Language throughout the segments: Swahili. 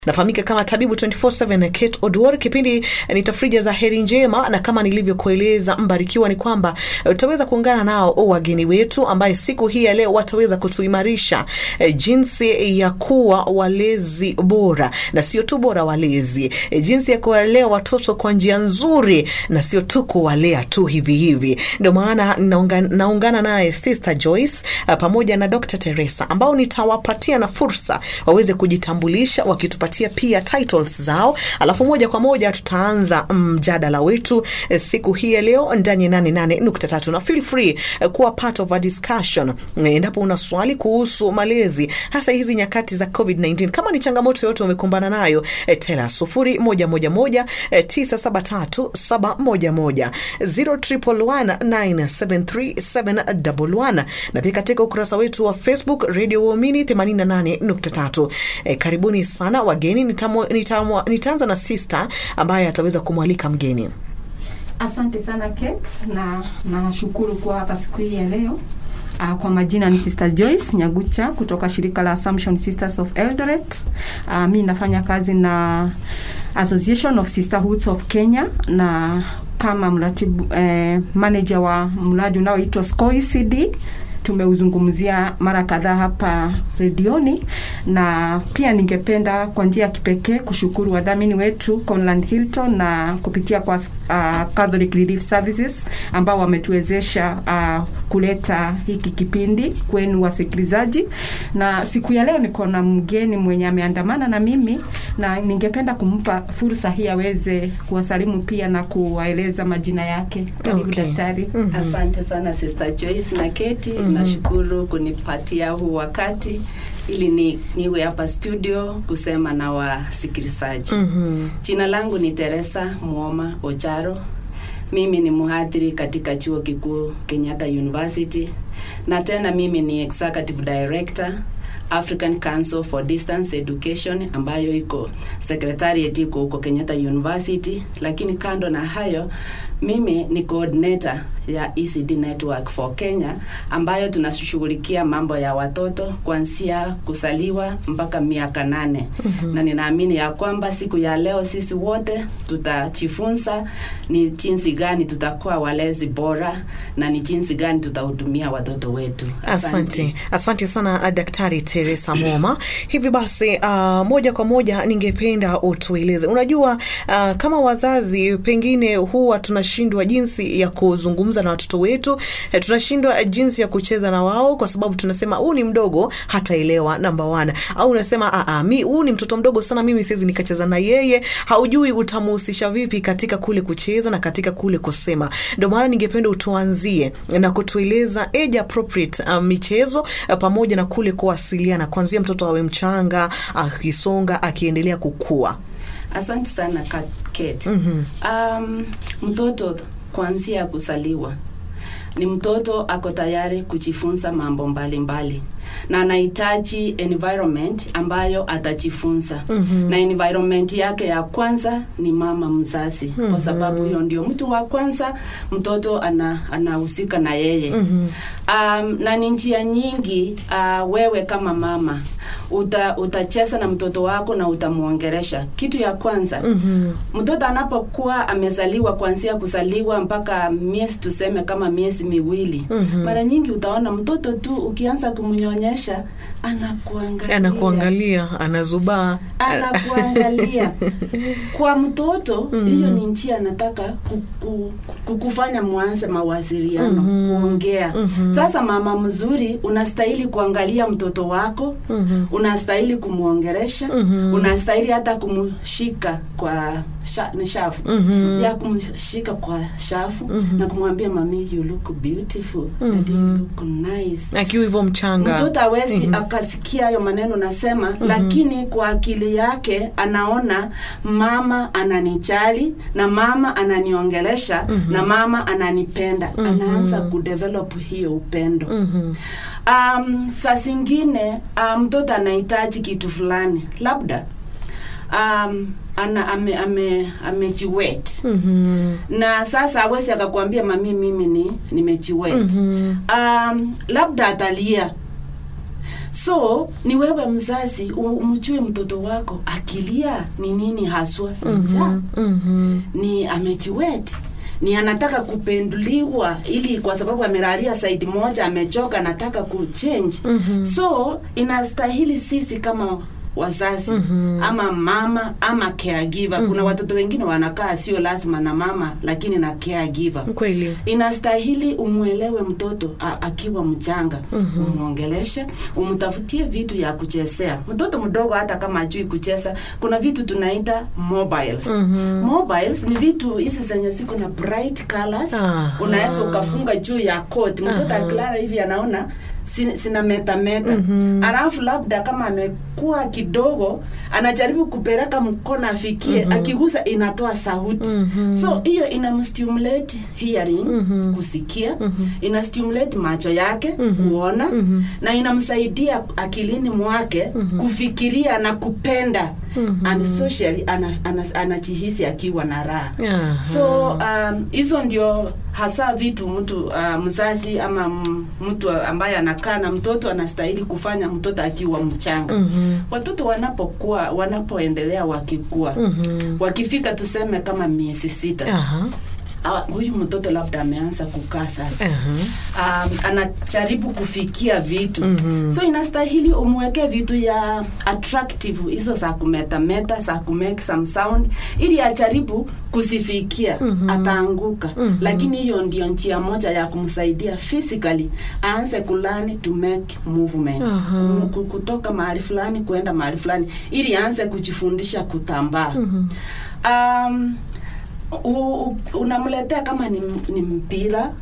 nafahamika kama tabibu 24/7 Kate Odwor. Kipindi ni tafrija za heri njema, na kama nilivyokueleza Mbarikiwa, ni kwamba utaweza kuungana nao wageni wetu ambaye siku hii ya leo wataweza kutuimarisha eh, jinsi ya kuwa walezi bora, na sio tu bora walezi, eh, jinsi ya kuwalea watoto kwa njia nzuri, na sio tu kuwalea tu hivi hivi. Ndio maana naunga, naungana naye Sister Joyce eh, pamoja na Dr. Teresa ambao nitawapatia na fursa waweze kujitambulisha wakitupatia pia titles zao, alafu moja kwa moja tutaanza mjadala wetu eh, siku hii ya leo ndani ya 88.3 na feel free eh, kuwa part of a discussion eh, endapo una swali kuhusu malezi, hasa hizi nyakati za COVID-19. Kama ni changamoto yote umekumbana nayo eh, tela sufuri moja moja moja eh, tisa saba tatu saba moja moja zero triple one nine seven three seven double one na pia katika ukurasa wetu wa Facebook Radio Waumini 88.3. Eh, karibuni sana wageni. Nitamu, nitamu, nitaanza na sister ambaye ataweza kumwalika mgeni. Asante sana Kate, na nashukuru kuwa hapa siku hii ya leo. Uh, kwa majina ni Sister Joyce Nyagucha kutoka shirika la Assumption Sisters of Eldoret. Uh, mi nafanya kazi na Association of Sisterhoods of Kenya na kama mratibu eh, manager wa mradi unaoitwa SCOECD tumeuzungumzia mara kadhaa hapa redioni, na pia ningependa kwa njia ya kipekee kushukuru wadhamini wetu Conland Hilton na kupitia kwa uh, Catholic Relief Services ambao wametuwezesha uh, kuleta hiki kipindi kwenu wasikilizaji. Na siku ya leo niko na mgeni mwenye ameandamana na mimi, na ningependa kumpa fursa hii aweze kuwasalimu pia na kuwaeleza majina yake. Karibu Okay. daktari. Asante sana Sister Joyce na Keti, nashukuru kunipatia huu wakati ili ni, niwe hapa studio kusema na wasikilizaji. Jina langu ni Teresa Muoma Ocharo. Mimi ni mhadhiri katika chuo kikuu Kenyatta University na tena mimi ni executive director African Council for Distance Education ambayo iko secretariat iko huko Kenyatta University, lakini kando na hayo mimi ni coordinator ya ECD Network for Kenya ambayo tunashughulikia mambo ya watoto kuanzia kusaliwa mpaka miaka nane. Na ninaamini ya kwamba siku ya leo sisi wote tutajifunza ni jinsi gani tutakuwa walezi bora na ni jinsi gani tutahudumia watoto wetu. Asante, asante sana uh, Daktari Teresa Moma. Hivi basi uh, moja kwa moja ningependa utueleze, unajua uh, kama wazazi pengine huwa tunashindwa jinsi ya kuzungumza na watoto wetu eh, tunashindwa jinsi ya kucheza na wao kwa sababu tunasema huu ni mdogo hataelewa, namba one, au unasema "Ah, ah, mi huu ni mtoto mdogo sana, mimi siwezi nikacheza na yeye. Haujui utamuhusisha vipi katika kule kucheza na katika kule kusema. Ndio maana ningependa utuanzie na kutueleza age appropriate uh, michezo uh, pamoja na kule kuwasiliana kuanzia mtoto awe mchanga akisonga akiendelea kukua. Asante sana Ka- Kate. Um, mtoto kuanzia kusaliwa ni mtoto ako tayari kujifunza mambo mbalimbali mbali. na anahitaji environment ambayo atajifunza na environment yake ya kwanza ni mama mzazi kwa sababu hiyo ndio mtu wa kwanza mtoto ana anahusika na yeye um, na ni njia nyingi uh, wewe kama mama uta, utacheza na mtoto wako na utamwongeresha kitu ya kwanza mtoto anapokuwa amezaliwa kuanzia kuzaliwa mpaka miezi tuseme kama miezi miwili mara nyingi utaona mtoto tu ukianza kumnyonyesha anakuangalia Anakuangalia, anazubaa. anakuangalia kwa mtoto hiyo ni njia anataka kuku, kukufanya mwanze mawasiliano kuongea sasa mama mzuri unastahili kuangalia mtoto wako unastahili kumwongeresha unastahili hata kumshika kwa sha, ni shafu ya kumshika kwa shafu na kumwambia mami you look beautiful daddy you look nice Akiwa hivyo mchanga. mtoto awezi akasikia hayo maneno nasema lakini kwa akili yake anaona mama ananijali na mama ananiongelesha na mama ananipenda anaanza kudevelop hiyo upendo um, saa zingine uh, mtoto anahitaji kitu fulani labda um, ana ame, ame, amejiwet Mhm. na sasa awezi akakwambia mami mimi ni nimejiwet um, labda atalia so ni wewe mzazi u- umjue mtoto wako akilia ni nini haswa ni njaa Mhm. ni amejiwet ni anataka kupenduliwa ili kwa sababu amelalia saidi moja amechoka anataka kuchange Mhm. so inastahili sisi kama wazazi Mhm. ama mama ama caregiver kuna watoto wengine wanakaa sio lazima na mama lakini na caregiver kweli inastahili umwelewe mtoto a, akiwa mchanga Mhm. umwongeleshe umtafutie vitu ya kuchezea mtoto mdogo hata kama ajui kucheza kuna vitu tunaita mobiles Mhm. mobiles ni vitu hizi zenye ziko na bright colors Aha. unaweza ukafunga juu ya coat mtoto Aha. akilala hivi anaona sin- sina meta meta Mhm. alafu labda kama amekuwa kidogo anajaribu kupeleka mkono afikie Mhm. akigusa inatoa sauti Mhm. so hiyo inamstimulate hearing Mhm. kusikia Mhm. ina stimulate macho yake Mhm. kuona Mhm. na inamsaidia akilini mwake Mhm. kufikiria na kupenda Mhm. and socially ana- ana- anajihisi akiwa na raha Aha. so um, hizo ndio hasa vitu mtu uh, mzazi ama m- mtu ambaye anakaa na mtoto anastahili kufanya mtoto akiwa mchanga Mhm. watoto wanapokuwa wanapoendelea wakikua Mhm. wakifika tuseme kama miezi sita Aha. ah, huyu mtoto labda ameanza kukaa sasa Aha. um, anajaribu kufikia vitu Mhm. so inastahili umwekee vitu ya attractive hizo za kumetameta za kumake some sound ili ajaribu kusifikia Mhm. ataanguka Mhm. lakini hiyo ndio njia moja ya kumsaidia physically aanze kulani to make movements Aha. Ku- ku- kutoka mahali fulani kuenda mahali fulani ili aanze kujifundisha kutambaa Mhm. um, u- u- unamletea kama ni, ni mpira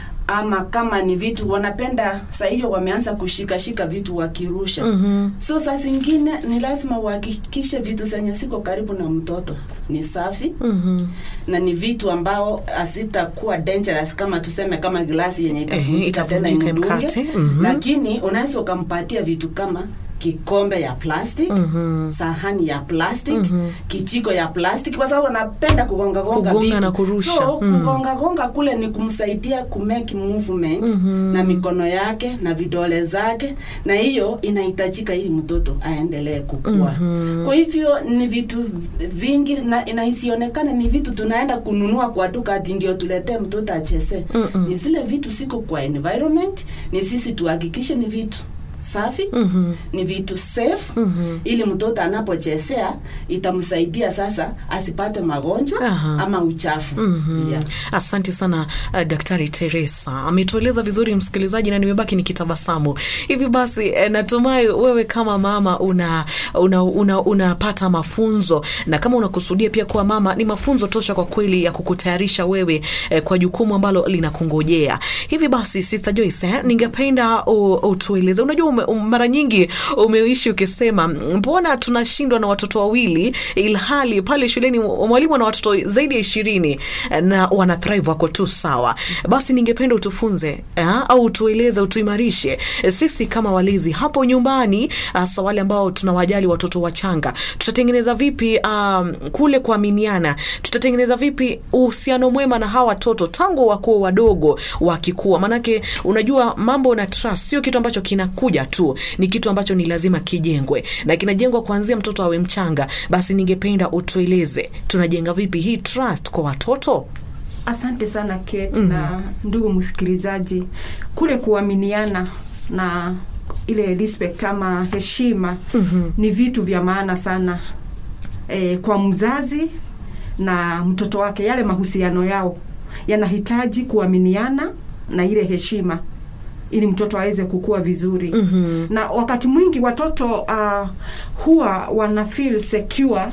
ama kama ni vitu wanapenda saa hiyo wameanza kushikashika vitu wakirusha Mhm. so saa zingine ni lazima uhakikishe vitu zenye ziko karibu na mtoto ni safi Mhm. na ni vitu ambao hazitakuwa dangerous kama tuseme kama glasi yenye Ehe, itavunjika tena itavunjika imdunge imkate. Mhm. lakini unaweza ukampatia vitu kama kikombe ya plastic Mhm. sahani ya plastic Mhm. kijiko ya plastic kwa sababu anapenda kugonga gonga Kugonga vitu. na kurusha. so Mm. kugonga gonga kule ni kumsaidia kumake movement Mhm. na mikono yake na vidole zake na hiyo inahitajika ili mtoto aendelee kukua Mhm. kwa hivyo ni vitu vingi na, na isionekane ni vitu tunaenda kununua kwa duka ati ndio tuletee mtoto acheze Mm-mm. ni zile vitu siko kwa environment ni sisi tuhakikishe ni vitu safi Mhm. ni vitu safe Mhm. ili mtoto anapochezea itamsaidia sasa asipate magonjwa Aha. ama uchafu Mhm. yeah. Asante sana uh, Daktari Teresa ametueleza vizuri msikilizaji, na nimebaki nikitabasamu. Hivi basi eh, natumai wewe kama mama una unapata una, unapata mafunzo, na kama unakusudia pia kuwa mama, ni mafunzo tosha kwa kweli ya kukutayarisha wewe eh, kwa jukumu ambalo linakungojea. Hivi basi Sister Joyce, eh, ningependa u- utueleze, unajua ume, um, mara nyingi umeishi ukisema mbona tunashindwa na watoto wawili ilhali pale shuleni mwalimu ana watoto zaidi ya ishirini na wana thrive wako tu sawa. Basi ningependa utufunze eh, au utueleze, utuimarishe eh, sisi kama walezi hapo nyumbani, hasa wale ambao tunawajali watoto wachanga, tutatengeneza vipi um, kule kuaminiana, tutatengeneza vipi uhusiano mwema na hawa watoto tangu wakuwa wadogo wakikua, manake unajua mambo na trust sio kitu ambacho kinakuja tu, ni kitu ambacho ni lazima kijengwe na kinajengwa kuanzia mtoto awe mchanga. Basi ningependa utueleze tunajenga vipi hii trust kwa watoto? Asante sana Kate na ndugu msikilizaji, kule kuaminiana na ile respect ama heshima Mhm. ni vitu vya maana sana e, kwa mzazi na mtoto wake. Yale mahusiano yao yanahitaji kuaminiana na ile heshima ili mtoto aweze kukua vizuri Mhm. na wakati mwingi watoto uh, huwa wana feel secure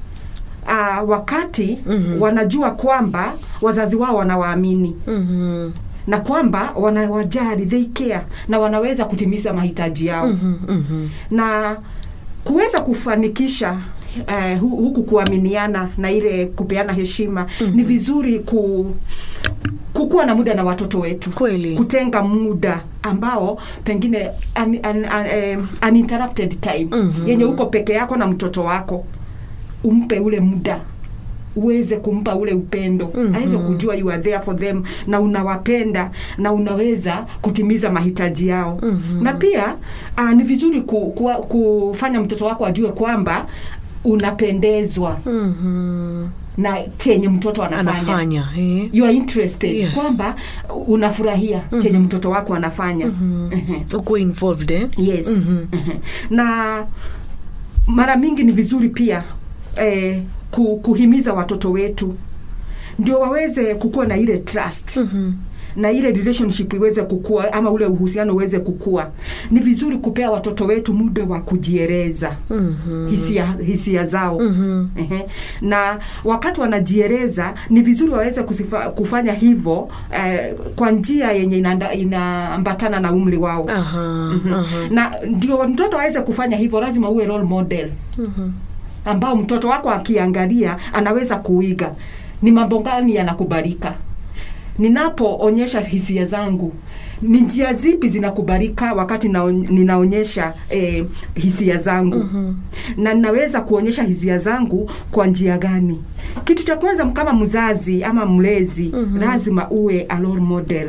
uh, wakati Mhm. wanajua kwamba wazazi wao wanawaamini Mhm. na kwamba wanawajali they care na wanaweza kutimiza mahitaji yao Mhm. Mhm. na kuweza kufanikisha eh, hu- huku kuaminiana na ile kupeana heshima ni vizuri ku kukuwa na muda na watoto wetu Kweli. kutenga muda ambao pengine un, un, un, um, uninterrupted time Mhm. yenye uko peke yako na mtoto wako umpe ule muda uweze kumpa ule upendo mm-hmm. aweze kujua you are there for them na unawapenda na unaweza kutimiza mahitaji yao mm-hmm. na pia uh, ni vizuri ku, ku, kufanya mtoto wako ajue kwamba unapendezwa Mhm. na chenye mtoto anafanya, anafanya eh. you are interested Yes. kwamba unafurahia chenye mtoto wako anafanya Ehe. ukuwe involved eh? yes Mhm. Ehe. na mara mingi ni vizuri pia eh, ku, kuhimiza watoto wetu ndio waweze kukuwa na ile trust Mhm. na ile relationship iweze kukua ama ule uhusiano uweze kukua ni vizuri kupea watoto wetu muda wa kujieleza Mhm. hisia, hisia zao Mhm. Ehe. na wakati wanajieleza ni vizuri waweze kusifa, kufanya hivyo eh, kwa njia yenye inaanda- inaambatana na umri wao Aha, aha. na ndio mtoto aweze kufanya hivyo lazima uwe role model Mhm. ambao mtoto wako akiangalia anaweza kuiga ni mambo gani yanakubalika ninapoonyesha hisia zangu ni njia zipi zinakubalika wakati naon- ninaonyesha eh, hisia zangu Mhm. na ninaweza kuonyesha hisia zangu kwa njia gani kitu cha kwanza kama mzazi ama mlezi Mhm. lazima uwe a role model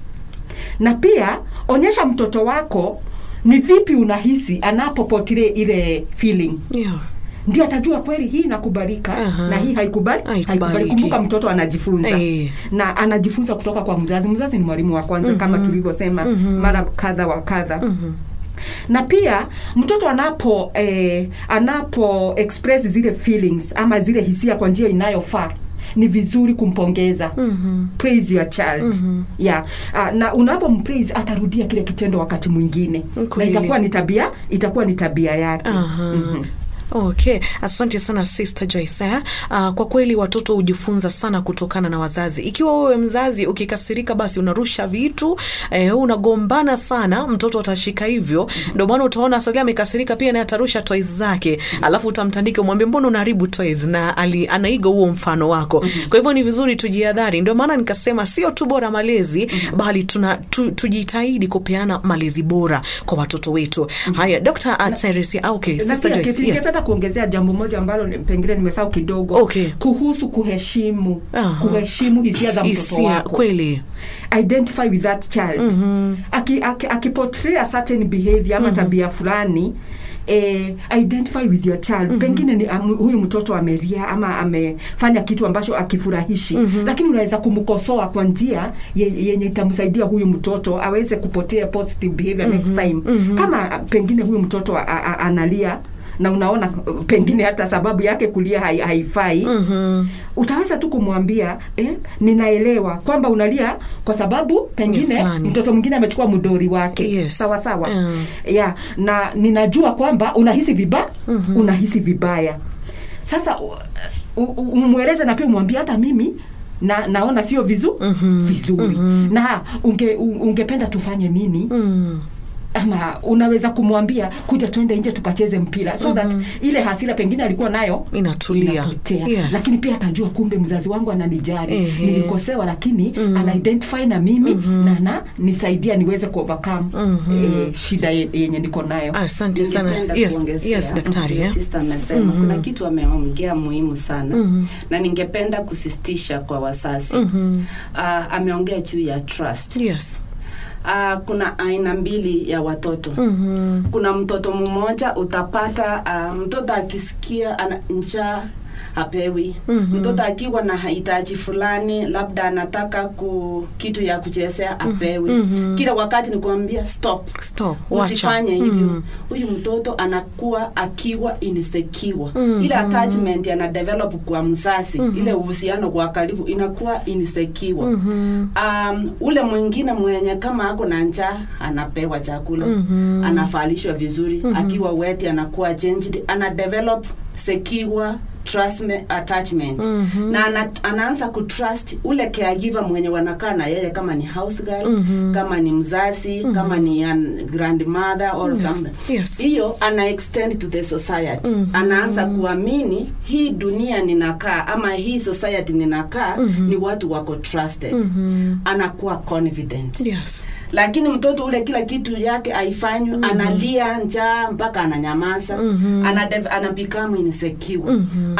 na pia onyesha mtoto wako ni vipi unahisi anapopotile ile feeling Yeah. ndio atajua kweli hii inakubalika Aha. na hii haikubali Haikubaliki. haikubali. kumbuka mtoto anajifunza Eh. na anajifunza kutoka kwa mzazi mzazi ni mwalimu wa kwanza kama tulivyosema Mhm. mara kadha wa kadha Mhm. na pia mtoto anapo eh, anapo express zile feelings ama zile hisia kwa njia inayofaa ni vizuri kumpongeza Mhm. praise your child Mhm. yeah. uh, na unapompraise atarudia kile kitendo wakati mwingine na Kweli. itakuwa ni tabia itakuwa ni tabia yake Aha. Mhm. Okay, asante sana Sister Joyce. eh. Uh, kwa kweli watoto hujifunza sana kutokana na wazazi. Ikiwa wewe mzazi ukikasirika, basi unarusha vitu eh, unagombana sana, mtoto atashika hivyo. Ndio maana utaona Salia amekasirika pia naye atarusha toys zake, alafu utamtandika umwambie, mbona unaharibu toys, na ali, anaiga huo mfano wako. Kwa hivyo ni vizuri tujihadhari. Ndio maana nikasema sio tu bora malezi, bali tuna tu, tujitahidi kupeana malezi bora kwa watoto wetu. Haya, Dr. Teresia, ah, okay, na Sister pia Joyce, kitu yes. ningependa kuongezea jambo moja ambalo ni- pengine nimesahau kidogo Okay. kuhusu kuheshimu Aha. kuheshimu hisia za mtoto Hisia, wako kweli. identify with that child Mhm. aki, aki, akiportray a certain behavior ama tabia fulani eh, identify with your child pengine ni um, huyu mtoto amelia ama amefanya kitu ambacho akifurahishi lakini unaweza kumkosoa kwa njia ye- yenye itamsaidia huyu mtoto aweze kupotea positive behavior next time kama uh, pengine huyu mtoto a, a, analia na unaona uh, pengine hata sababu yake kulia hai, haifai Mhm. utaweza tu kumwambia eh, ninaelewa kwamba unalia kwa sababu pengine fulani. mtoto mwingine amechukua mdori wake Yes. sawa sawa Mm. yeah, na ninajua kwamba unahisi viba unahisi vibaya sasa u- u- u- umweleze na pia umwambie hata mimi na naona sio vizu, Mhm. vizuri Mhm. na unge, u- ungependa tufanye nini Mm. ama unaweza kumwambia kuja tuende nje tukacheze mpira so that ile hasira pengine alikuwa nayo Inatulia. inapotea Yes. lakini pia atajua kumbe mzazi wangu ananijali Ehe. nilikosewa lakini Mhm. ana identify na mimi na na nisaidia niweze kuovercome Mhm. eh, shida ye- yenye niko nayo Asante sana. Ningependa Yes, kuongezea, yes, daktari. vile eh. sister amesema kuna kitu ameongea muhimu sana Mhm. na ningependa kusistisha kwa wazazi Mhm. Ah, ameongea juu ya trust Yes. Ah, kuna aina mbili ya watoto Mhm. kuna mtoto mmoja utapata uh, mtoto akisikia ana njaa hapewi Mhm. mtoto akiwa na hitaji fulani labda anataka ku kitu ya kuchezea apewi Mhm. kila wakati ni kuambia stop Stop. Wacha. usifanye hivyo Mhm. huyu mtoto anakuwa akiwa insecure Mhm. ile attachment ana develop kwa mzazi ile uhusiano kwa karibu inakuwa insecure Mhm. um, ule mwingine mwenye kama ako na njaa anapewa chakula Mhm. anavalishwa vizuri akiwa weti anakuwa changed ana develop secure trust me- attachment Mhm. na ana, anaanza kutrust ule caregiver mwenye wanakaa na yeye kama ni house girl Mhm. kama ni mzazi kama ni an grandmother or Yes. something Yes. hiyo ana extend to the society Mhm. anaanza kuamini hii dunia ninakaa ama hii society ninakaa Mhm. ni watu wako trusted Mhm. anakuwa confident Yes. lakini mtoto ule kila kitu yake haifanywi analia njaa mpaka ananyamaza Mhm. ana ana become insecure Mhm.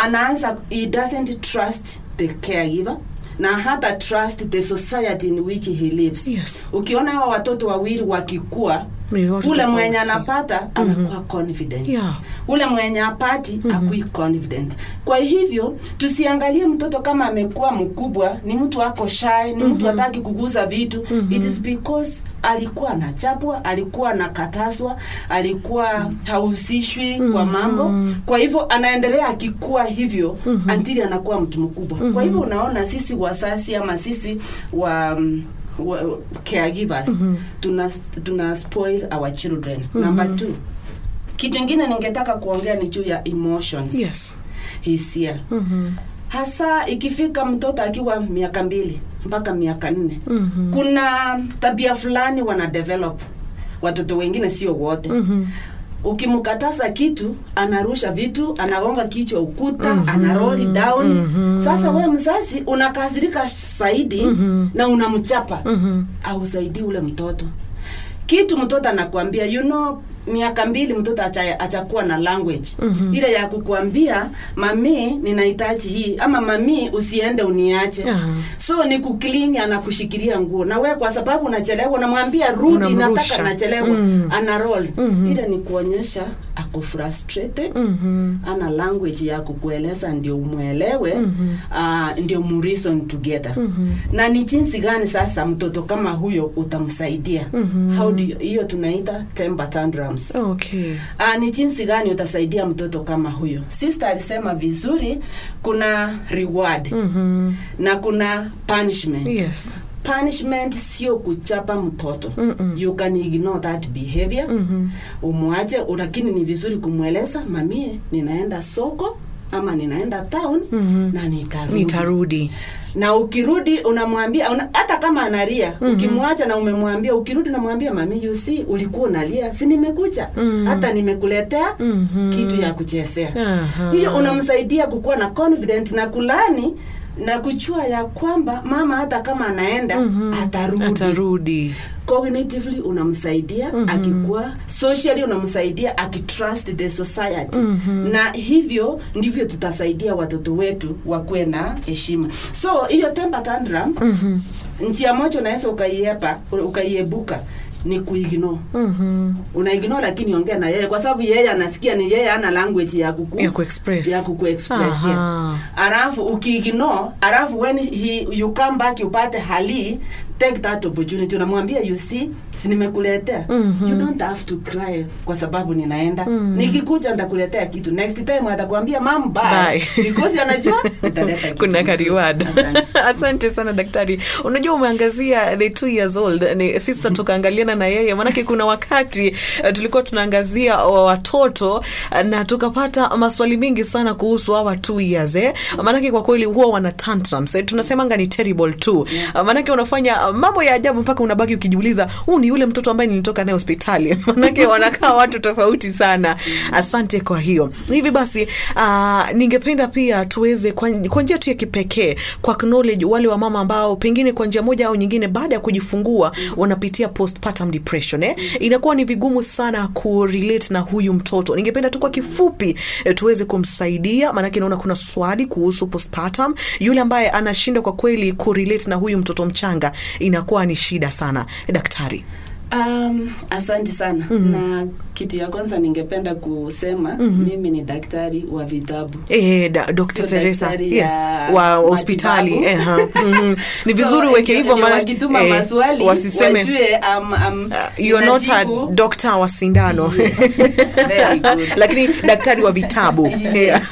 anaanza he doesn't trust the caregiver na hata trust the society in which he lives Yes. ukiona hawa watoto wawili wakikua Ni watu ule mwenye tofauti. anapata anakuwa confident Yeah. ule mwenye apati akui confident kwa hivyo tusiangalie mtoto kama amekuwa mkubwa ni mtu ako shy ni mtu hataki kuguza vitu it is because alikuwa anachapwa alikuwa anakataswa alikuwa hahusishwi kwa mambo kwa hivyo anaendelea akikuwa hivyo until anakuwa mtu mkubwa kwa hivyo unaona sisi wasasi ama sisi wa mm, wa- caregivers tuna, tuna spoil our children number two kitu ingine ningetaka kuongea ni juu ya emotions Yes. hisia Mhm. hasa ikifika mtoto akiwa miaka mbili mpaka miaka nne Mhm. kuna tabia fulani wana develop watoto wengine sio wote Mhm. ukimkataza kitu anarusha vitu anagonga kichwa ukuta mm ana roll down Mhm. sasa we mzazi unakasirika zaidi Mhm. na unamchapa Mhm. ausaidii ule mtoto kitu mtoto anakuambia you know miaka mbili mtoto acha- achakuwa na language Mhm. ile ya kukuambia mami ninahitaji hii ama mami usiende uniache Aha. so ni kuklini anakushikilia nguo na we kwa sababu unachelewa unamwambia rudi Unamrusha. nataka nachelewa Mm. ana roll Mhm. ile ni kuonyesha ako frustrated Mhm. ana language ya kukueleza ndio umwelewe Mhm. uh, ndio mureason together Mhm. na ni jinsi gani sasa mtoto kama huyo utamsaidia Mhm. how do you, hiyo tunaita temper tantrums Okay. Ah, ni jinsi gani utasaidia mtoto kama huyo sister alisema vizuri kuna reward Mhm. na kuna punishment Yes. punishment sio kuchapa mtoto Mm-mm. you can ignore that behavior Mhm. umwache lakini ni vizuri kumweleza mamie ninaenda soko ama ninaenda town Mhm. na nitarudi Nitarudi. na ukirudi unamwambia una, hata kama analia mm-hmm. ukimwacha na umemwambia ukirudi unamwambia mami you see ulikuwa unalia si nimekucha Mhm. hata nimekuletea Mhm. kitu ya kuchezea Aha. hiyo unamsaidia kukuwa na confidence na kulani na kuchua ya kwamba mama hata kama anaenda Mhm. atarudi Atarudi. cognitively unamsaidia Mhm. akikuwa socially unamsaidia akitrust the society Mhm. na hivyo ndivyo tutasaidia watoto wetu wakuwe na heshima so hiyo temper tantrum Mhm. njia moja unaweza ukaiepa ukaiebuka ni kuignore Mhm. unaignore lakini ongea na yeye kwa sababu yeye anasikia ni yeye ana language ya kuku Ya kuexpress. ya kukuexpress Aha. alafu ukiignore alafu when he, you come back upate hali take that opportunity unamwambia you see si nimekuletea Mhm. you don't have to cry kwa sababu ninaenda Mhm. nikikuja nitakuletea kitu next time atakwambia mam bye, Bye. because anajua utaleta kitu kuna mzuri. kariwad Asante. asante sana daktari unajua umeangazia the two years old ni sister tukaangaliana na yeye maanake kuna wakati uh, tulikuwa tunaangazia wa watoto uh, na tukapata maswali mengi sana kuhusu hawa two years eh? maanake kwa kweli huwa wana tantrums eh? tunasemanga ni terrible too uh, maanake unafanya uh, mambo ya ajabu mpaka unabaki ukijiuliza huu ni yule mtoto ambaye nilitoka naye hospitali maanake wanakaa watu tofauti sana asante kwa hiyo hivi basi uh, ningependa pia tuweze kwa kwa njia tu ya kipekee kwa acknowledge wale wa mama ambao pengine kwa njia moja au nyingine baada ya kujifungua wanapitia postpartum depression eh? inakuwa ni vigumu sana kurelate na huyu mtoto ningependa tu kwa kifupi eh, tuweze kumsaidia maanake naona kuna swali kuhusu postpartum yule ambaye anashindwa kwa kweli kurelate na huyu mtoto mchanga inakuwa ni shida sana daktari Um, asante sana mm-hmm. na kitu ya kwanza ningependa kusema mm-hmm. mimi ni daktari wa vitabu Eh, da, Dr. Sio Teresa daktari yes, ya wa hospitali matibabu. eh, ha, mhm. ni So, vizuri uweke ndio- hivyo ndio maana wakituma eh, maswali wasiseme wajue um, um, uh, you're not a ninajibu. doctor wa sindano Very good. lakini daktari wa vitabu Yes.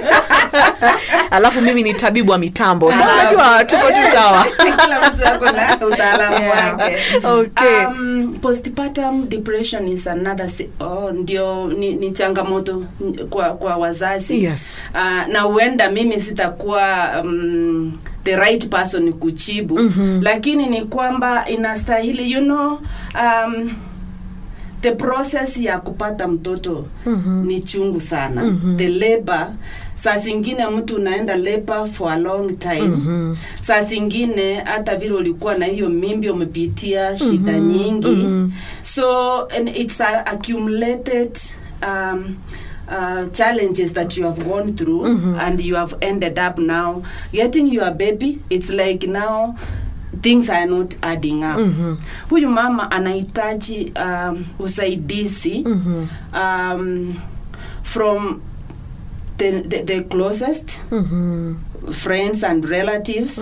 alafu mimi ni tabibu wa mitambo sa unajua tuko tu sawa Kila mtu ako na utaalamu Yeah. wake. Okay. Um, postpartum depression is another si- oh, ndio ni, ni changamoto n- kwa kwa wazazi Yes. uh, na huenda mimi sitakuwa um, the right person kuchibu Mhm. lakini ni kwamba inastahili you know um, the process ya kupata mtoto Mhm. ni chungu sana Mhm. the labor saa zingine mtu unaenda labor for a long time Mhm. saa zingine hata vile ulikuwa na hiyo mimbi umepitia shida nyingi mhm. so and it's a accumulated um, uh, challenges that you have gone through and you have ended up now getting your baby it's like now things are not adding up huyu mama anahitaji um, usaidizi um, from the, the, the closest friends and relatives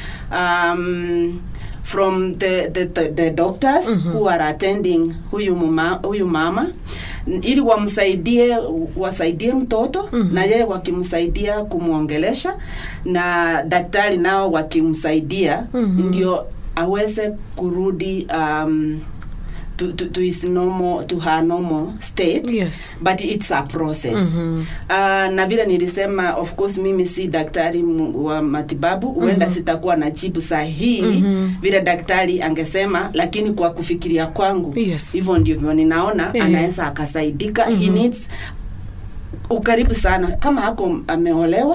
um, from the, the, the, the doctors who are attending huyu, mama, huyu mama N- ili wamsaidie wasaidie mtoto na yeye wakimsaidia kumwongelesha na daktari nao wakimsaidia ndio aweze kurudi um, to, to, to his normal to her normal state Yes. but it's a process uh, na vile nilisema of course mimi si daktari mu- wa matibabu huenda sitakuwa na jibu sahihi vile daktari angesema lakini kwa kufikiria kwangu Yes. hivyo ndivyo ninaona Eh. anaweza akasaidika he needs ukaribu sana kama hako ameolewa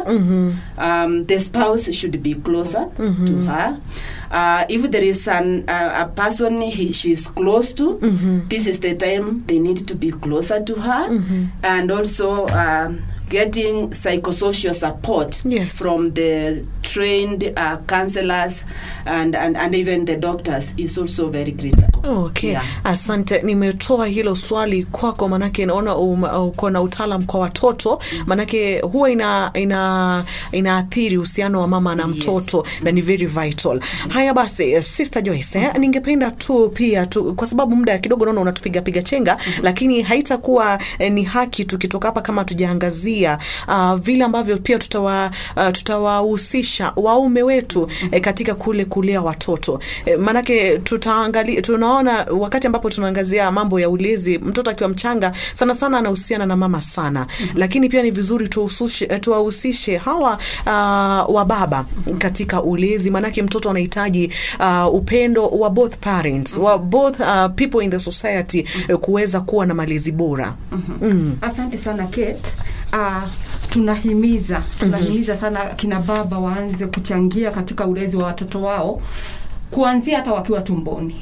um, the spouse should be closer to her uh, if there is an, uh, a person he, she's close to this is the time they need to be closer to her and also um, getting psychosocial support Yes. from the trained uh, counselors and, and, and even the doctors is also very critical Okay, Yeah. asante. Nimetoa hilo swali kwako, manake naona um- uko na utaalam kwa watoto, manake huwa ina ina inaathiri uhusiano wa mama na Yes. mtoto na ni very vital. Haya basi, eh, Sister Joyce, eh, ningependa tu pia tu, kwa sababu muda kidogo naona unatupiga piga chenga, lakini haitakuwa eh, ni haki tukitoka hapa kama tujaangazia uh, vile ambavyo pia tutawa uh, tutawahusisha waume wetu eh, katika kule kulea watoto eh, manake tutaangalia tunaona wakati ambapo tunaangazia mambo ya ulezi mtoto akiwa mchanga sana sana anahusiana na mama sana lakini pia ni vizuri tuwahusishe eh, tuwahusishe hawa uh, wa baba katika ulezi manake mtoto anahitaji uh, upendo wa both parents wa both uh, people in the society eh, kuweza kuwa na malezi bora mm. asante sana Kate. Uh, tunahimiza tunahimiza sana kina baba waanze kuchangia katika ulezi wa watoto wao kuanzia hata wakiwa tumboni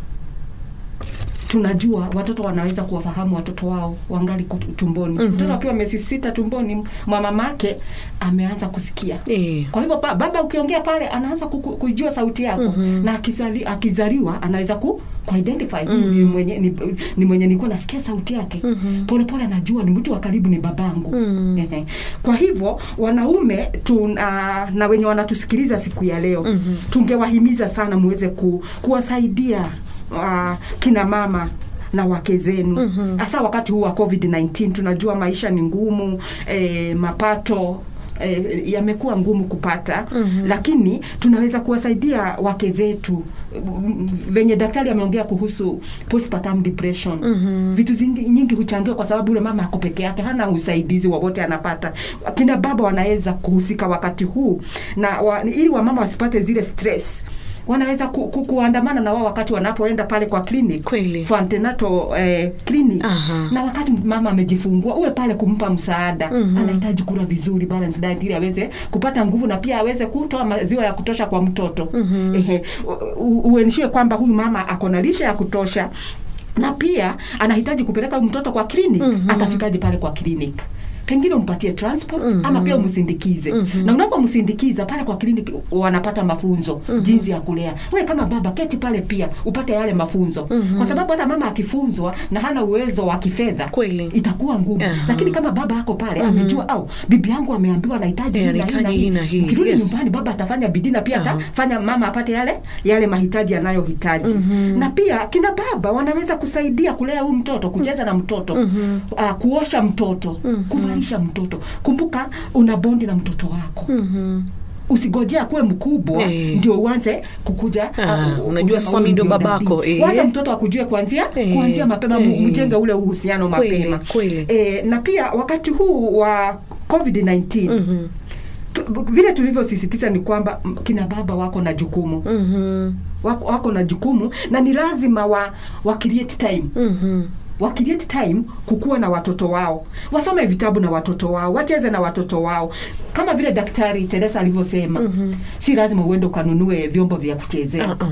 tunajua watoto wanaweza kuwafahamu watoto wao wangali kut- tumboni mtoto akiwa miezi sita tumboni mwa mamake ameanza kusikia Eh. kwa hivyo ba- baba ukiongea pale anaanza kuku- kujua sauti yako na akizali, akizaliwa anaweza ku kuidentify huyu ni mwenye ni, ni mwenye nilikuwa nasikia sauti yake pole pole anajua ni mtu wa karibu ni babangu Ehe. kwa hivyo wanaume tuna na wenye wanatusikiliza siku ya leo tungewahimiza sana muweze ku, kuwasaidia uh, kina mama na wake zenu hasa wakati huu wa covid-19 tunajua maisha ni ngumu eh, mapato eh, yamekuwa ngumu kupata mm-hmm. lakini tunaweza kuwasaidia wake zetu Mm, venye daktari ameongea kuhusu postpartum depression mm-hmm. vitu zingi, nyingi huchangiwa kwa sababu ule mama ako peke yake hana usaidizi wowote anapata kina baba wanaweza kuhusika wakati huu na wa, ili wamama wasipate zile stress wanaweza ku, ku, kuandamana na wao wakati wanapoenda pale kwa clinic Kweli. for antenatal eh, clinic Aha. na wakati mama amejifungua uwe pale kumpa msaada mm-hmm. anahitaji kula vizuri balance diet ili aweze kupata nguvu na pia aweze kutoa maziwa ya kutosha kwa mtoto mm-hmm. Ehe, uenishie kwamba huyu mama ako na lishe ya kutosha na pia anahitaji kupeleka huyu mtoto kwa clinic mm-hmm. atafikaje pale kwa clinic pengine umpatie transport mm-hmm. ama pia umsindikize mm-hmm. na unapomsindikiza pale kwa kliniki wanapata mafunzo mm-hmm. jinsi ya kulea we kama baba keti pale pia upate yale mafunzo mm-hmm. kwa sababu hata mama akifunzwa na hana uwezo wa kifedha Kweli. itakuwa ngumu Aha. lakini kama baba ako pale mm-hmm. amejua au bibi yangu ameambiwa anahitaji Eh, hii na hii na anahitaji hii na hii, ukirudi yes. nyumbani baba atafanya bidii na pia Aha. atafanya mama apate yale yale mahitaji anayohitaji mm-hmm. na pia kina baba wanaweza kusaidia kulea huyu mtoto kucheza na mtoto mm-hmm. uh, kuosha mtoto mm-hmm. kuvalisha mtoto kumbuka una bondi na mtoto wako Mhm. usigojea kuwe mkubwa Eh. ndio uanze kukuja Ah, uh, unajua kusema sasa huyu mimi ndio ndio babako, nabii. eh. wacha mtoto akujue kuanzia Eh, kuanzia mapema eh. mjenge ule uhusiano Kweli, mapema kweli. E, na pia wakati huu wa covid-19 Mhm. tu, vile tulivyosisitiza ni kwamba m, kina baba wako na jukumu Mhm. wako, wako na jukumu na ni lazima wa, wa create time Mhm. wa create time kukuwa na watoto wao wasome vitabu na watoto wao wacheze na watoto wao kama vile daktari teresa alivyosema mm-hmm. si lazima uende ukanunue vyombo vya kuchezea Uh-uh.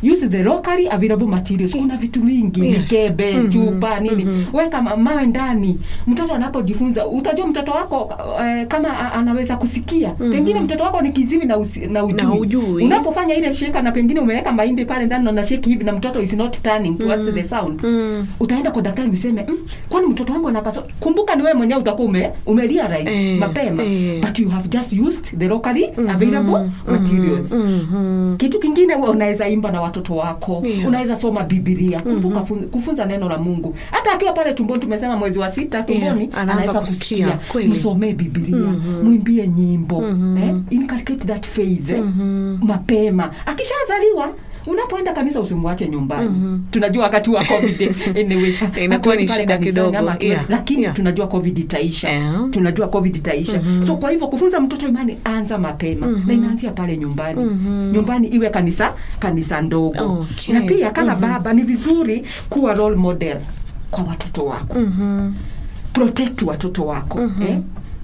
use the locally available materials kuna vitu vingi Yes. mikebe Mhm. chupa nini Mhm. weka ma- mawe ndani mtoto anapojifunza utajua mtoto wako eh, kama a- anaweza kusikia pengine mtoto wako ni kiziwi na, usi, na ujui, Na hujui. unapofanya ile sheka na pengine umeweka mahindi pale ndani na unasheki hivi na mtoto is not turning towards the sound Mm. utaenda kwa daktari useme mm, kwani mtoto wangu anakaso kumbuka ni wewe mwenyewe utakuwa ume, ume realize Eh, mapema eh. but you have just used the locally available materials Mhm. kitu kingine wewe unaweza imba na watoto wako Yeah. unaweza soma bibilia kumbuka fun- kufunza neno la mungu hata akiwa pale tumboni tumesema mwezi wa sita tumboni Yeah, anaanza kusikia, kweli. msomee bibilia mwimbie nyimbo eh? inculcate that faith eh? mapema akishazaliwa unapoenda kanisa usimwache nyumbani tunajua wakati wa covid anyway Inakuwa ni hatuendi pale shida kanisani kidogo, ama hatuendi- yeah, lakini yeah. tunajua covid itaisha Yeah. tunajua covid itaisha so kwa hivyo kufunza mtoto imani anza mapema na inaanzia pale nyumbani nyumbani iwe kanisa kanisa ndogo Okay. na pia kama baba ni vizuri kuwa role model kwa watoto wako Mhm. protect watoto wako eh?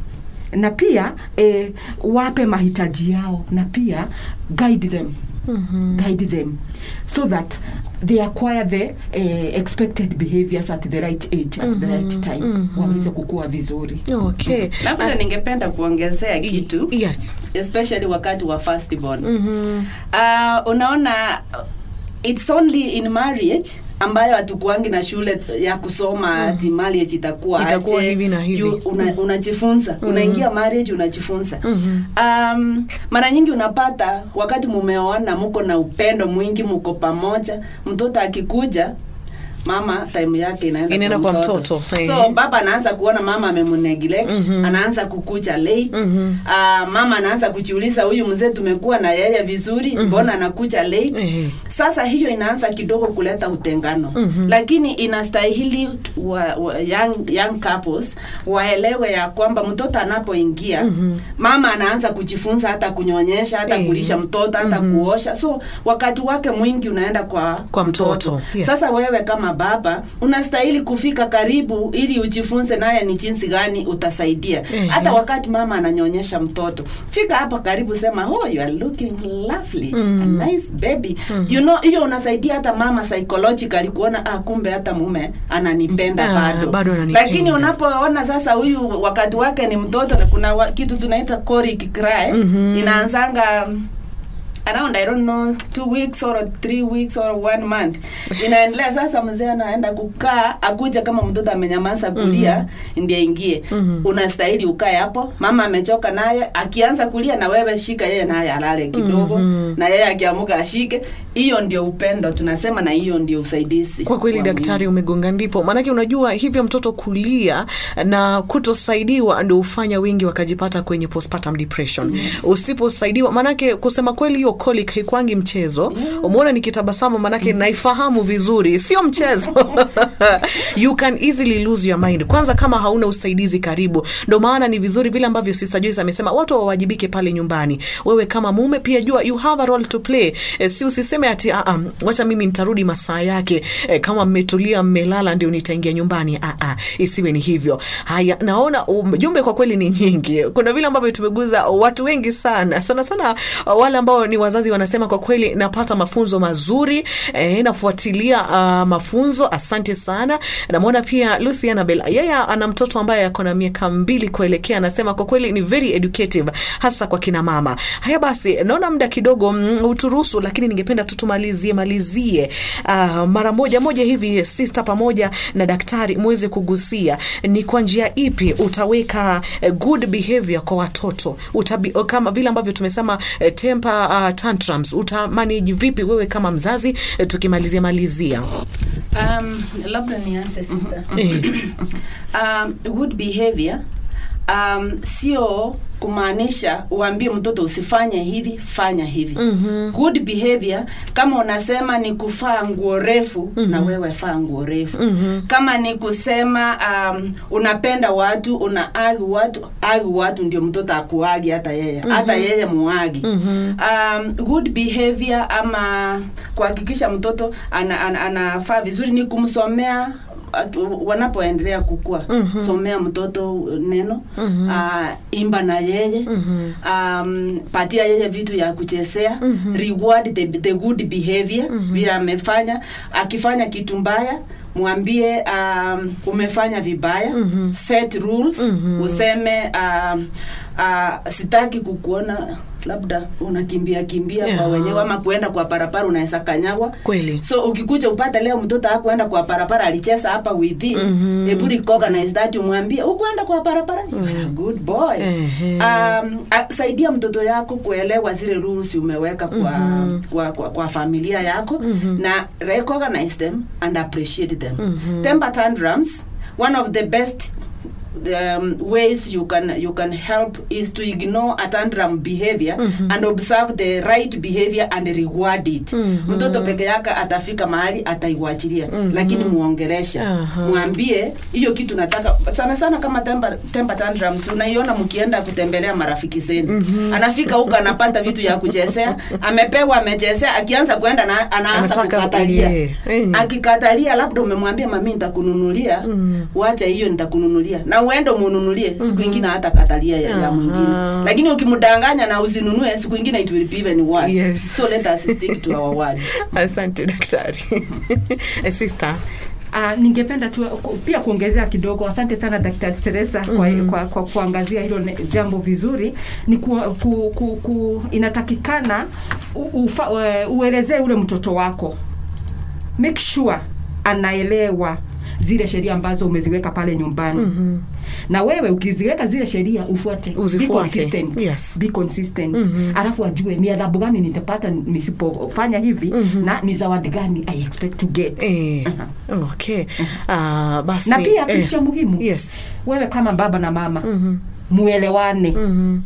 na pia eh, wape mahitaji yao na pia guide them guide them so that they acquire the eh, expected behaviors at the right age at the right time waweze kukua vizuri Okay. labda Ah, ningependa kuongezea kitu Yes. especially wakati wa firstborn Mhm. uh, unaona it's only in marriage ambayo hatukuangi na shule ya kusoma ati marriage itakuwa Itakuwa aje. hivi na hivi. You- una, unajifunza unaingia marriage unajifunza um, mara nyingi unapata wakati mumeoana muko na upendo mwingi muko pamoja mtoto akikuja mama time yake inaenda, Inaenda kwa mtoto. so Ehe. baba anaanza kuona mama amemuneglect anaanza kukucha late Ah, mama anaanza kujiuliza huyu mzee tumekuwa na yeye vizuri mbona anakucha late Ehe. sasa hiyo inaanza kidogo kuleta utengano lakini inastahili wa, wa, young, young couples waelewe ya kwamba mtoto anapoingia mama anaanza kujifunza hata kunyonyesha hata Eh. kulisha mtoto hata kuosha so wakati wake mwingi unaenda kwa Kwa mtoto, yes. sasa wewe kama baba unastahili kufika karibu ili ujifunze naye ni jinsi gani utasaidia Ehe. hata wakati mama ananyonyesha mtoto fika hapa karibu sema oh you are looking lovely a nice baby you know hiyo unasaidia hata mama psychologically kuona ah kumbe hata mume ananipenda Ah, bado bado ananipenda. lakini unapoona sasa huyu wakati wake ni mtoto na kuna wa, kitu tunaita colic cry inaanzanga around I don't know two weeks or three weeks or one month inaendelea sasa mzee anaenda kukaa akuja kama mtoto amenyamaza kulia ndiye ingie unastahili ukae hapo mama amechoka naye akianza kulia na wewe shika yeye naye alale kidogo na yeye akiamuka ashike hiyo ndio upendo tunasema na hiyo ndio usaidizi kwa kweli wa daktari umegonga ndipo maanake unajua hivyo mtoto kulia na kutosaidiwa ndio hufanya wengi wakajipata kwenye postpartum depression yes. usiposaidiwa maanake kusema kweli hiyo colic haikwangi mchezo yeah. umeona nikitabasamu maanake mm. naifahamu vizuri sio mchezo you can easily lose your mind kwanza kama hauna usaidizi karibu ndo maana ni vizuri vile ambavyo sister Joyce amesema watu wawajibike pale nyumbani wewe kama mume pia jua you have a role to play e, si usiseme ati uh, um, wacha mimi nitarudi masaa yake e, kama mmetulia mmelala ndio nitaingia nyumbani uh, uh, isiwe ni hivyo haya naona um, jumbe kwa kweli ni nyingi kuna vile ambavyo tumeguza watu wengi sana sana sana uh, wale ambao ni wazazi wanasema kwa kweli napata mafunzo mazuri e, nafuatilia uh, mafunzo asante sana namwona pia Lucy Annabel yeye ana mtoto ambaye ako na miaka mbili kuelekea anasema kwa kweli ni very educative hasa kwa kina mama haya basi naona muda kidogo mm, uturuhusu lakini ningependa tu tumalizie malizie uh, mara moja moja hivi sister pamoja na daktari muweze kugusia ni kwa njia ipi utaweka uh, good behavior kwa watoto Utabi, uh, kama vile ambavyo tumesema uh, temper uh, tantrums utamanage vipi wewe kama mzazi uh, tukimalizia malizia Um, labda nianze sister. Eh. um, good behavior um, sio kumaanisha uambie mtoto usifanye hivi fanya hivi mm-hmm. good behavior kama unasema ni kufaa nguo refu mm-hmm. na wewe faa nguo refu mm-hmm. kama ni kusema um, unapenda watu una agi watu agi watu ndio mtoto akuagi hata yeye mm-hmm. hata yeye muagi mm-hmm. um, good behavior ama kuhakikisha mtoto anafaa ana, ana anafaa vizuri ni kumsomea uh, wanapoendelea kukua mm-hmm. somea mtoto neno mm-hmm. uh, imba na yeye mm-hmm. um, patia yeye vitu ya kuchezea mm-hmm. reward the, the good behavior mm-hmm. vile amefanya akifanya kitu mbaya mwambie um, umefanya vibaya mm-hmm. set rules mm-hmm. useme um, uh, sitaki kukuona labda unakimbia kimbia Yeah. kwa wenyewe ama kuenda kwa barabara unaweza kanyagwa Kweli. so ukikuja upata leo mtoto hakuenda kwa barabara alicheza hapa within mm-hmm. hebu recognize that umwambie ukuenda kwa barabara mm-hmm. good boy Ehe. um, a, saidia mtoto yako kuelewa zile rules umeweka kwa, mm-hmm. kwa, kwa, kwa familia yako mm-hmm. na recognize them and appreciate them mm-hmm. temper tantrums one of the best um, ways you can you can help is to ignore a tantrum behavior mm-hmm. and observe the right behavior and reward it mm-hmm. mtoto peke yake atafika mahali ataiwachilia mm-hmm. lakini muongeresha Aha. mwambie hiyo kitu nataka sana sana kama temper, temper tantrums unaiona mkienda kutembelea marafiki zenu mm-hmm. anafika huko anapata vitu ya kuchezea amepewa amechezea akianza kwenda na, anaanza Anataka- kukatalia yeah, eh. akikatalia labda umemwambia mami nitakununulia mm. wacha hiyo nitakununulia na uende umununulie siku mm-hmm. ingine hata katalia ya, ya Aha. mwingine lakini ukimdanganya na usinunue siku ingine it will be even worse Yes. so let us stick to our word asante daktari Eh, sister Uh, ningependa tu ku- pia kuongezea kidogo asante sana daktari teresa kwa, mm-hmm. kwa, kwa kuangazia hilo ne- jambo vizuri ni ku, ku, ku, ku, inatakikana u- ufa, uh, uelezee ule mtoto wako make sure anaelewa zile sheria ambazo umeziweka pale nyumbani mm-hmm. na wewe ukiziweka zile sheria ufuate Be Uzifuate. consistent. Yes. Be consistent. alafu ajue ni adhabu gani nitapata nisipofanya hivi na ni zawadi gani i expect to get eh, Aha. okay Ah, basi na pia kitu eh, cha muhimu yes wewe kama baba na mama Mhm. muelewane Mhm.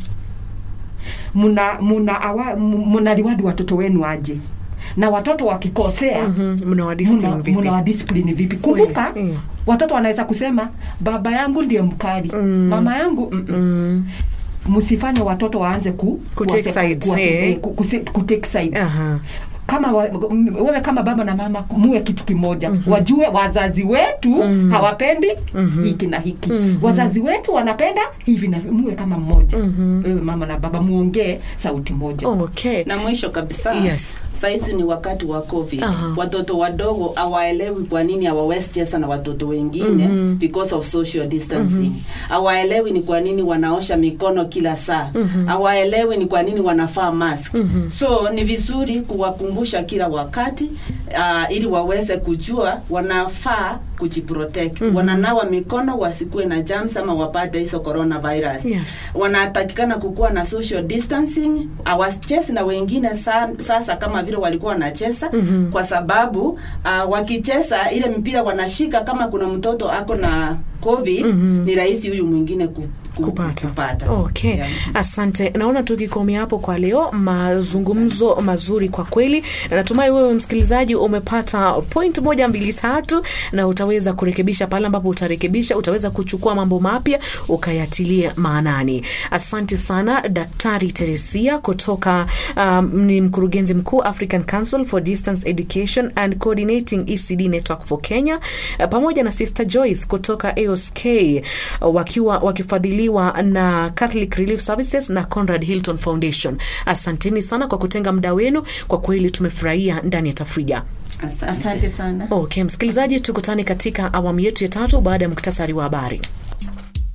muna muna awa, m- muna liwadi watoto wenu aje na watoto wakikosea Mhm. mnawadiscipline muna, vipi? muna wadiscipline vipi kumbuka Kweli, mm. watoto wanaweza kusema baba yangu ndiye mkali Mm. mama yangu mm -mm. Mm. msifanye watoto waanze ku, Ku take kuwase- sides, kuwa- eh. eh, ku, ku, ku take sides Aha. kama wa, m- wewe kama baba na mama muwe kitu kimoja mm-hmm. wajue wazazi wetu mm-hmm. hawapendi mm-hmm. hiki na hiki mm-hmm. wazazi wetu wanapenda hivi na hivi. muwe kama mmoja mm-hmm. wewe mama na baba muongee sauti moja okay na mwisho kabisa Yes. sahizi ni wakati wa covid Aha. watoto wadogo hawaelewi kwa nini hawawezi cheza na watoto wengine mm-hmm. because of social distancing hawaelewi ni kwa nini wanaosha mikono kila saa hawaelewi ni kwa nini wanafaa mask so ni vizuri kuwakumbusha kila wakati uh, ili waweze kujua wanafaa kujiprotect wananawa mikono wasikuwe na germs ama wapate hizo coronavirus Yes. wanatakikana kukuwa na social distancing awachezi na wengine sa, sasa kama vile walikuwa wanacheza mm-hmm. kwa sababu uh, wakicheza ile mpira wanashika kama kuna mtoto ako na covid mm-hmm. ni rahisi huyu mwingine ku, ku, kupata, kupata. okay Yeah. asante naona tukikomea hapo kwa leo mazungumzo mazuri kwa kweli na natumai wewe msikilizaji umepata point moja mbili tatu na utaweza kurekebisha pale ambapo utarekebisha utaweza kuchukua mambo mapya ukayatilia maanani asante sana daktari teresia kutoka um, ni mkurugenzi mkuu african council for distance education and coordinating ecd network for kenya uh, pamoja na sister joyce kutoka aosk uh, wakiwa wakifadhiliwa na catholic relief services na conrad hilton foundation asanteni sana kwa kutenga muda wenu kwa kweli tumefurahia ndani ya tafrija asante, asante sana okay msikilizaji tukutane katika awamu yetu ya tatu baada ya muktasari wa habari